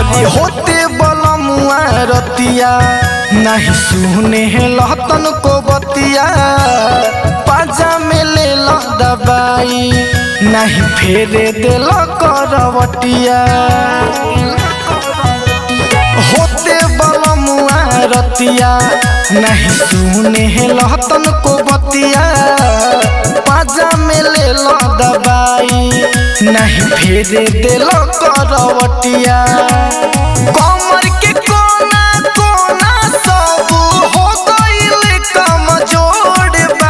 हरी होते बलमुआ रतिया नहीं सुने लहतन को बतिया पाजा में ले लो दबाई नहीं फेरे दिल करवटिया होते बलमुआ रतिया नहीं सुने लहतन को बतिया पाजा में ले लो दबाई नहीं फेरे दिल करवटिया कमर के कोना कोना सब हो गइल कमजोर बा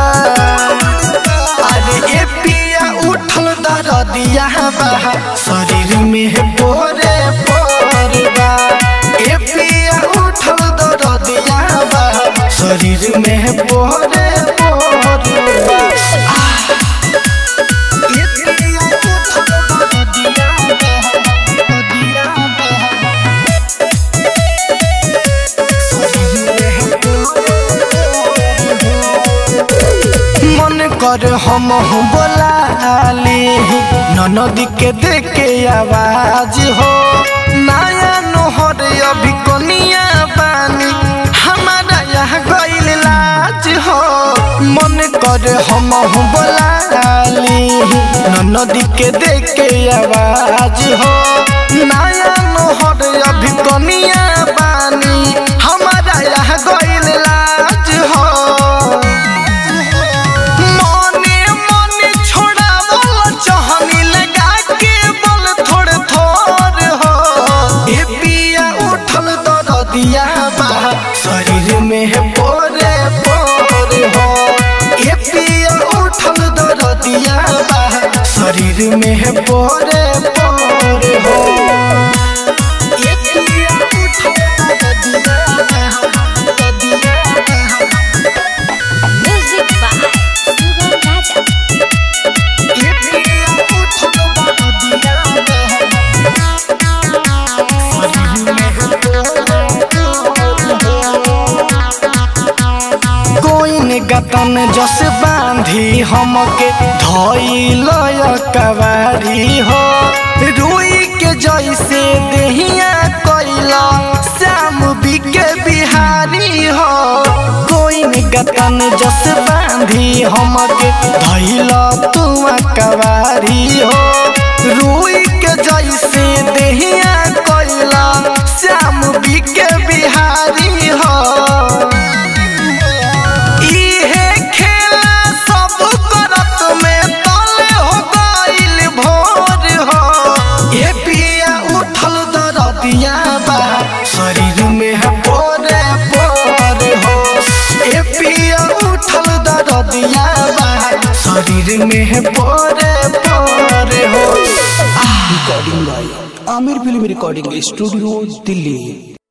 अरे ए पिया उठल दरदिया बा शरीर में पोरे पोर बा ए पिया उठल दरदिया बा शरीर में पोरे पोर बा आह! ए पिया उठल दरदिया बा, दरदिया बा। मन कर हम बोलाली ननदी के देखे आवाज हो नया नोहर अभी कोनिया बानी हमारा यहाँ गइल लाज हो मन कर हम बोलाली ननदी के देखे आवाज हो नया नोहर अभी कोनिया बानी हमारा यहाँ गइल लाज हो मने मने छोड़ावल चहनी लगा के बल थोड़े थोड़ हो ए पिया उठल दरदिया बा शरीर में है पोरे पोर हो ए पिया उठल दरदिया बा शरीर में है पोरे पोर हो ए पिया उठल दरदिया बा, दरदिया बा। Music by Sugam Raja. कोइन गतन जस बांधी हमके धइल कवारी हो रुई के जैसे देहिया कैला श्याम बिके बिहारी हो कोइन गतन जस बांधी हमके धइल तू कवारी हो रुई के जैसे देहिया कैला श्याम बिके बिहारी हो इहे खेला सब करत में तले हो गइल भोर हो ए पिया उठल दरदिया बा शरीर में है पोरे पोर हो ए पिया उठल दरदिया बा शरीर में है पोरे पोर हो recording by Aamir film recording studio Delhi